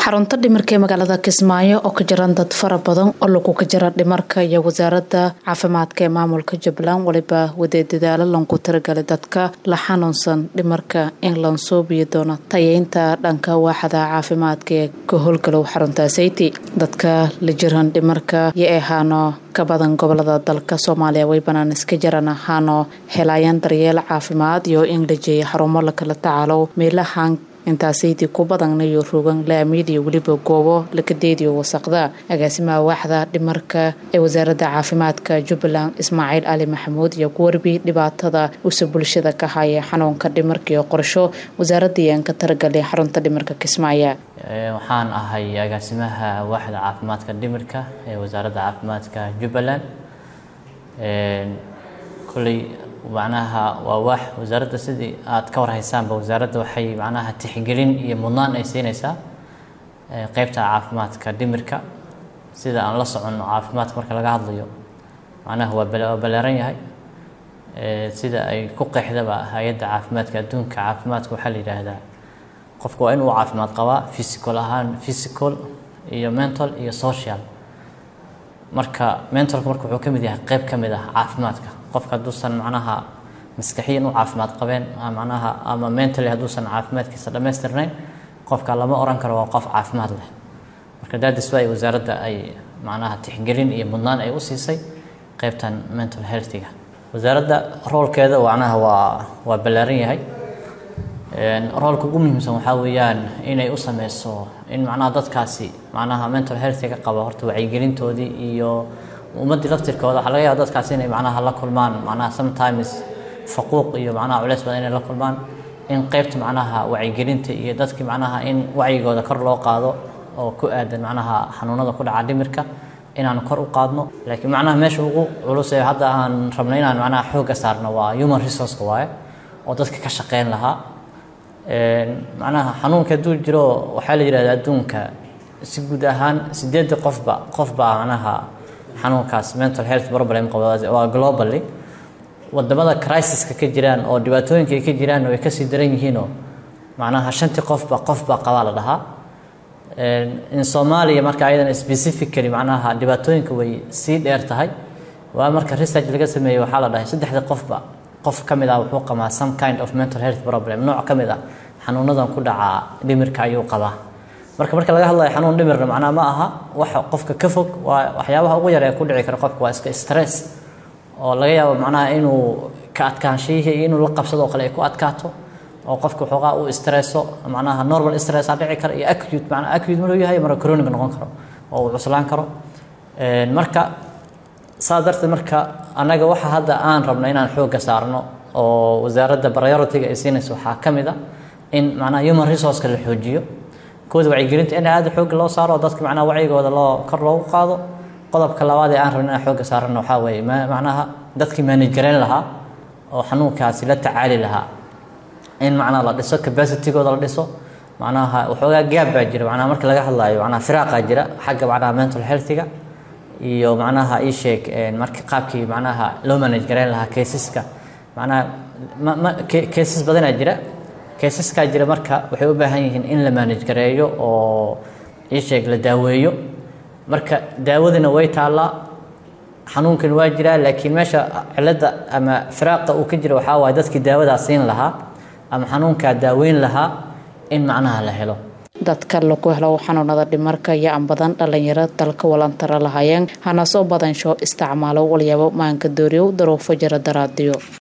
xarunta dhimarka ee magaalada kismaayo oo ka jiran dad fara badan oo lagu ka jira dhimarka iyo wasaaradda caafimaadka ee maamulka jubbaland weliba wadee dadaalo lanku tiragalay dadka la xanuunsan dhimarka in lansoobiyi doono tayeynta dhanka waaxda caafimaadka ee ka howlgalow xarunta sayti dadka la jiran dhimarka iyo ahaano ka badan gobolada dalka soomaaliya way banaan iska jiran ahaano helayaan daryeel caafimaad iyo in la jeeya xarumo lakala tacaalo meelahan intaasaydi ku badanayo rogan laamiid iyo weliba goobo lakadeediyo wasaqda agaasimaha waaxda dhimarka ee wasaaradda caafimaadka jubbaland ismaaciil cali maxamuud iyo ku warbi dhibaatada usa bulshada ka haya xanuunka dhimarka iyo qorsho wasaaradii aan ka taragalay xarunta dhimarka kismaayo waxaan ahay agaasimaha waaxda caafimaadka dhimirka ee wasaaradda caafimaadka jubbaland kolley macnaha waa waax wasaaradda sidii aad ka warhaysaanba wasaaradda waxay macnaha tixgelin iyo mudnaan ay siinaysaa qeybta caafimaadka dhimirka sida aan la soconno caafimaadka marka laga hadlayo macnaha waa waa ballaaran yahay sida ay ku qeexdaba hay-adda caafimaadka adduunka caafimaadka waxaa la yidhaahdaa qofku waa inuu caafimaad qabaa physical ahaan physical iyo mental iyo social marka mentalka marka wuxuu ka mid yahay qeyb ka mid ah caafimaadka qofka hadduusan macnaha maskaxiyan u caafimaad qabeen macnaha ama mentally hadduusan caafimaadkiisa dhammaystirnayn qofka lama oran karo waa qof caafimaad leh marka daadis waa wasaaradda ay macnaha tixgelin iyo mudnaan ay u siisay qeybtan mental healthiga wasaaradda roolkeeda macnaha waa waa ballaaran yahay roolka ugu muhiimsan waxaa weeyaan inay u sameyso in macnaha dadkaasi macnaha mental healthiga qaba horta wacyigelintoodii iyo ummaddii laftirkooda waxaa laga yaaba dadkaasi inay macnaha la kulmaan macnaha sometimes faquuq iyo macnaha culeys badan inay la kulmaan in qeybta macnaha wacyigelinta iyo dadkii macnaha in wacyigooda kor loo qaado oo ku aadan macnaha xanuunada ku dhaca dhimirka inaan kor u qaadno laakiin macnaha meesha ugu culus ee hadda aan rabno inaan macnaha xoogga saarno waa human resourceka waaye oo dadka ka shaqeyn lahaa macnaha xanuunka hadduu jiro waxaa la yidhahda adduunka si guud ahaan sideedda qofba qofba macnaha xanuunkaas mental health problem qaba waa globally wadamada crisiska ka jiraan oo dhibaatooyinka ay ka jiraan way kasii daran yihiinoo macnaha shantii qofba qofba qabaa la dhahaa in soomaaliya marka ayadan specifically macnaha dhibaatooyinka way sii dheer tahay waa marka research laga sameeyey waxaa la dhahay saddexda qofba qof ka mid ah wuxuu qabaa some kind of mental health problem nooc ka mid ah xanuunadan ku dhaca dhimirka ayuu qabaa marka marka laga hadlayo xanuun dhimirna macnaha ma aha waxa qofka ka fog waa waxyaabaha ugu yar ee ku dhici kara qofka waa iska stress oo laga yaabo macnaha inuu ka adkaanshihii iyo inuu la qabsado oo kale ay ku adkaato oo qofka waxoogaa uu stresso macnaha normal stressa dhici kara iyo acute macnaha acute maruu yahay marka chronic noqon karo oo uu cuslaan karo marka saa darteed marka annaga waxa hadda aan rabno inaan xoogga saarno oo wasaaradda priority-ga ay siinayso waxaa ka mid a in macnaha human resourceka la xoojiyo kooda wacyigelinta in aada xoogga loo saaro dadka macnaha wacyigooda loo kor loogu qaado qodobka labaad ee aan rabno inaan xoogga saarano waxaa weeye macnaha dadkii manage gareyn lahaa oo xanuunkaasi la tacaali lahaa in macnaha la dhiso capacitygooda la dhiso macnaha waxoogaa gaab baa jira macnaha marka laga hadlaayo macnaha firaaqaa jira xagga macnaha mental healthiga iyo macnaha ii sheeg marka qaabkii macnaha loo manage gareyn lahaa caseska macnaha ma cases badanaa jira caseskaa jira marka waxay u baahan yihiin in la manage gareeyo oo ii sheeg la daaweeyo marka daawadina way taallaa xanuunkan waa jiraa laakiin meesha cilada ama firaaqa uu ka jira waxaa waaye dadkii daawadaa siin lahaa ama xanuunkaa daaweyn lahaa in macnaha la helo dadka lagu helo xanuunada dhimarka iyo aan badan dhalinyaro dalka walantara lahaayeen hana soo badansho isticmaalo walyaabo maanka dooriyow daruufo jira daraadiyo